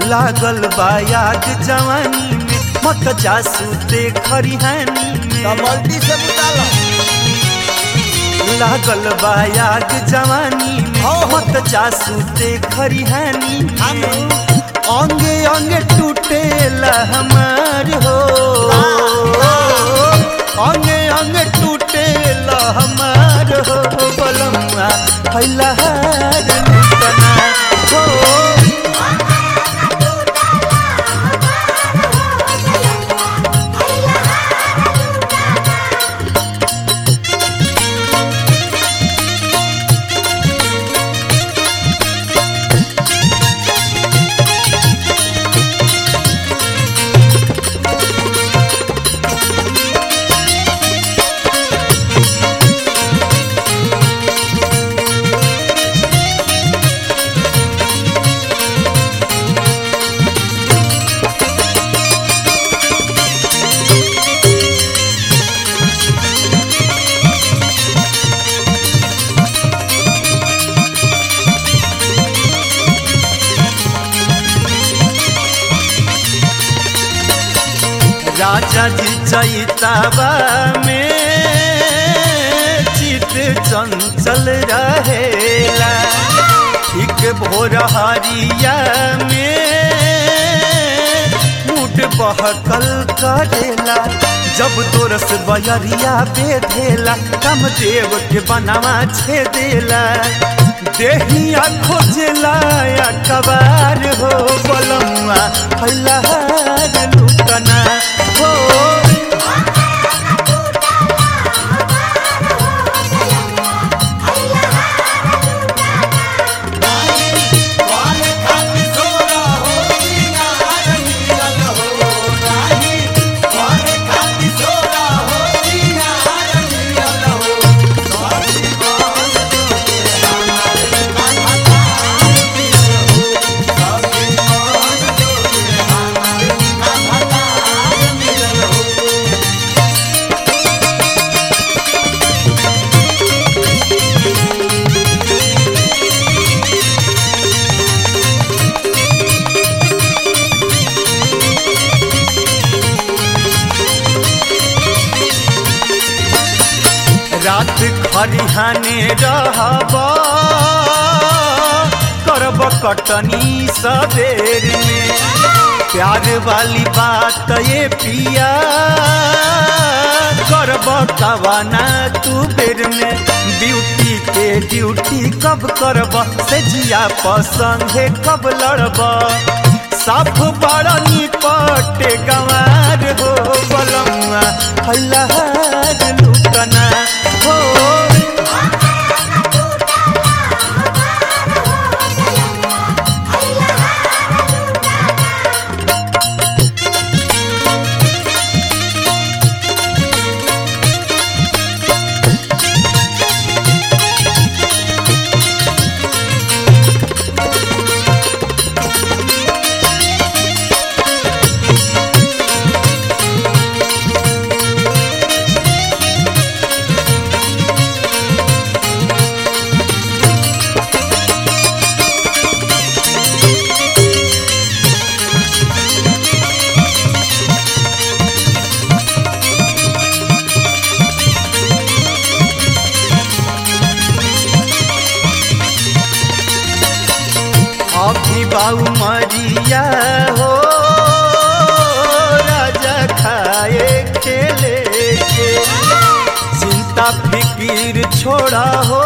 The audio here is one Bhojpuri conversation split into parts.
लागल बा याद जवानी में मत जासू ते खरिहानी तो में बाल्टी से बुतालो लागल बा याद जवानी में हो, हो। मत जासू ते खरिहानी हम में अंगे अंगे टूटेला हमार हो अंगे अंगे टूटेला हमार हो बलमुआ फैला हार लुटना हो राजा जी चैताबा में चित चंचल रहेला ठीक भोर हरिया में मुड बहकल करेला जब तोरस बयरिया बेधेला कामदेव के बनावा छेदेला देहिया खोजेला या कबार हो बलमुआ फैला हार लुटना हो रात खरिहाने रहब करब कटनी सबेर में प्यार वाली बात ये पिया करब कवाना तू बेर में ड्यूटी के ड्यूटी कब करब से जिया पसंगे कब लड़ब साफ बड़ा निपटे गंवार हो बलमुआ फैलहार लुटना हो अभी बाऊ मरिया हो राजा खाए खेले के चिंता फिकीर छोड़ा हो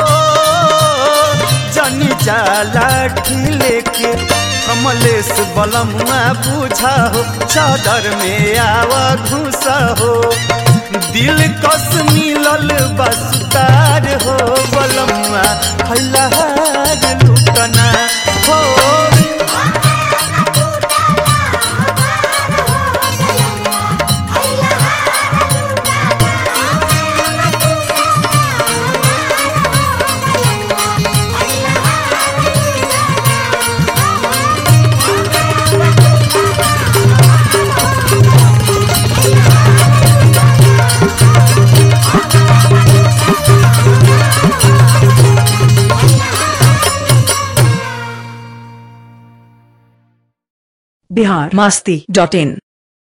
जनी जाला ठिले के कमलेश बलमुआ बुझा हो चादर में आवा घुसा हो दिल कस मिलल बसतार हो बलमुआ फैलहार लुटना हो बिहार मास्ती डॉट इन